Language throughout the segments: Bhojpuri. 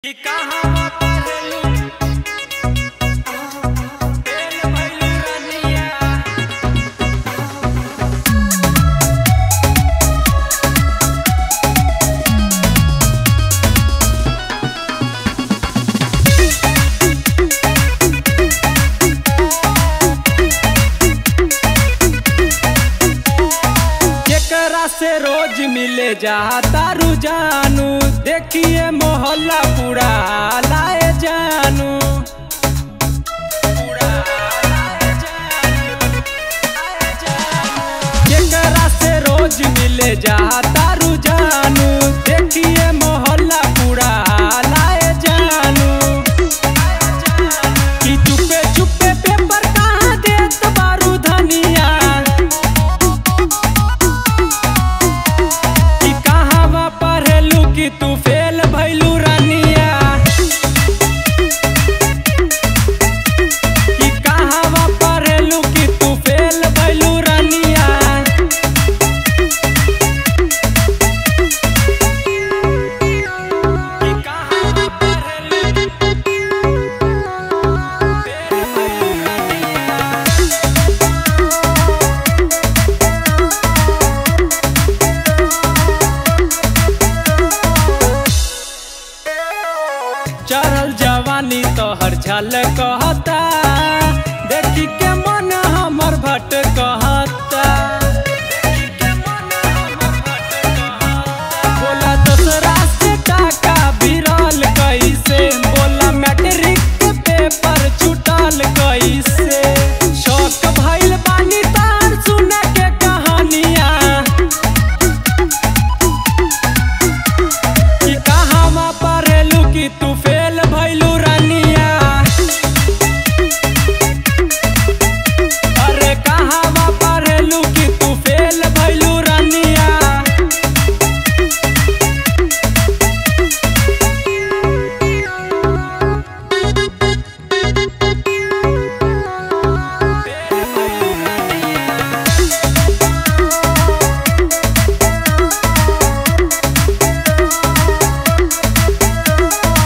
कि कहाँ पढ़लू फेल भइलू रनिया केकरा से रोज मिले जाता रुजानू देखिए मोहल्ला पूरा लाए जानू पूरा लाए जानू, लाए जानू। केकरा से रोज मिले जाता रुजानू देखिए मोहल्ला पूरा लाए जानू कि चुपे चुपे पेपर कहाँ देत बारू धनिया कि कहवा पढ़लू कि तू फेल भइलू रानिया कि कहवा पढ़लू कि तू फेल भइलू रानिया कि कहवा पढ़लू फेल भइलू रानिया चढ़ल जवानी तोहर झल कहता देखी के मन हमर भट कहता बोला दूसरा से टाका बिरल कैसे बोला मैट्रिक के पेपर छूटल कैसे शौक भइल बानी तार सुन के कहानियां कि कहवा पढ़लू कि तू फेल भइलू रानिया अरे कहवा पढ़लू कि तू फेल भइलू रानिया फेल भइलू रानिया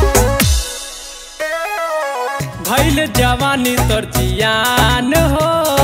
भइल जवानी तोर जियान हो